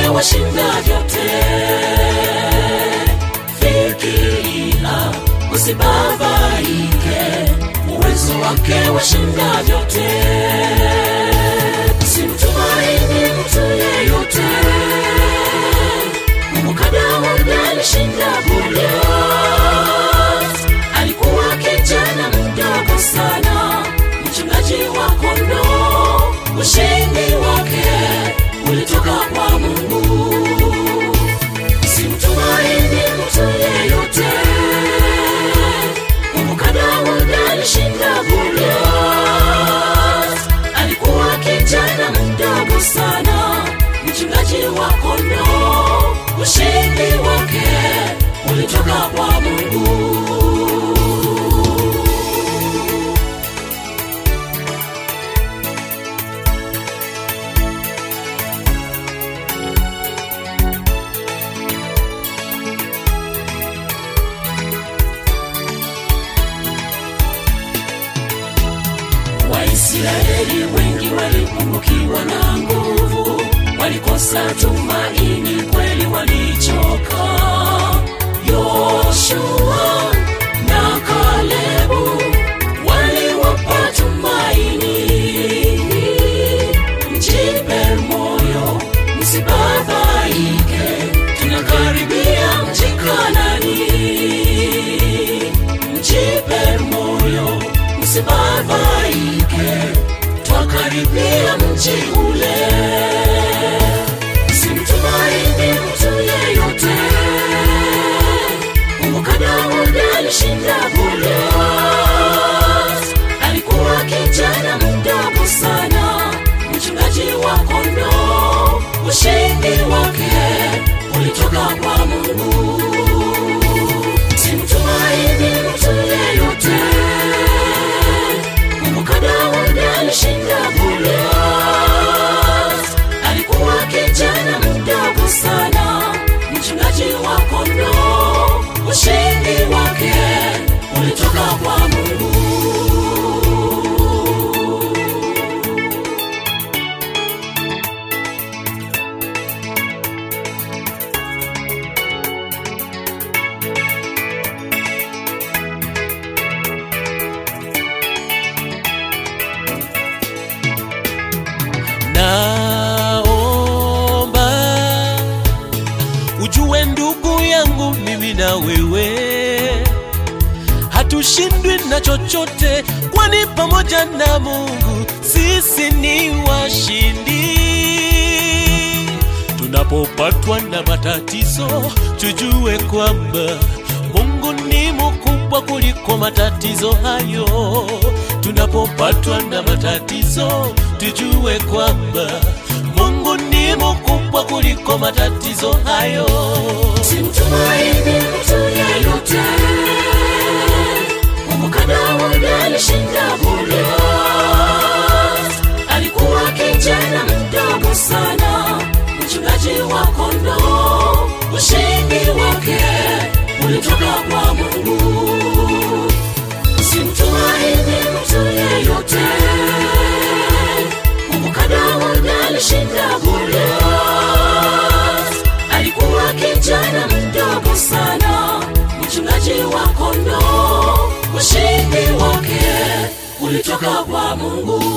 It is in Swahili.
wake washinda vyote. Fikiria, usibabaike, uwezo wake washinda vyote. Simtumaini mtu yeyote, kumbuka Daudi alishinda Goliath. Alikuwa kijana mdogo sana, mchungaji wa kondoo. Ushindi wake ulitoka kwa Mungu. Simtumaini mtu yeyote, kumbuka Daudi alishinda Goliath. Alikuwa kijana mdogo sana, mchungaji wa kondoo. Ushindi wake ulitoka kwa Mungu. Waisraeli wengi walipungukiwa na nguvu, walikosa tumaini, kweli walichoka. Yoshua na Kalebu waliwapa tumaini. Mjipe moyo, msibabaike, tunakaribia mji Kanaani mjipe moyo, msibabaike, twakaribia mji ule. Simtumaini mtu yeyote, kumbuka Daudi alishinda Goliath. Alikuwa kijana mdogo sana, mchungaji wa kondoo. Ushindi wake ulitoka kwa Mungu. Simtumaini mtu yeyote, kumbuka Daudi alishinda Goliath. Alikuwa kijana mdogo sana, mchungaji wa kondoo. Ushindi wake ulitoka kwa Mungu. naomba ujue ndugu yangu mimi na wewe hatushindwi na chochote kwani pamoja na mungu sisi ni washindi tunapopatwa na matatizo tujue kwamba mungu ni mkubwa kuliko matatizo hayo tunapopatwa na matatizo tujue kwamba mungu ni mkubwa kuliko matatizo hayo Simtumaini mtu yeyote, kumbuka Daudi alishinda Goliath. Alikuwa kijana mdogo sana, mchungaji wa kondoo. Ushindi wake ulitoka kwa Mungu. Simtumaini mtu yeyote, kumbuka Daudi alishinda Goliath. Alikuwa kijana mdogo sana, mchungaji wa kondoo. Ushindi wake ulitoka kwa Mungu.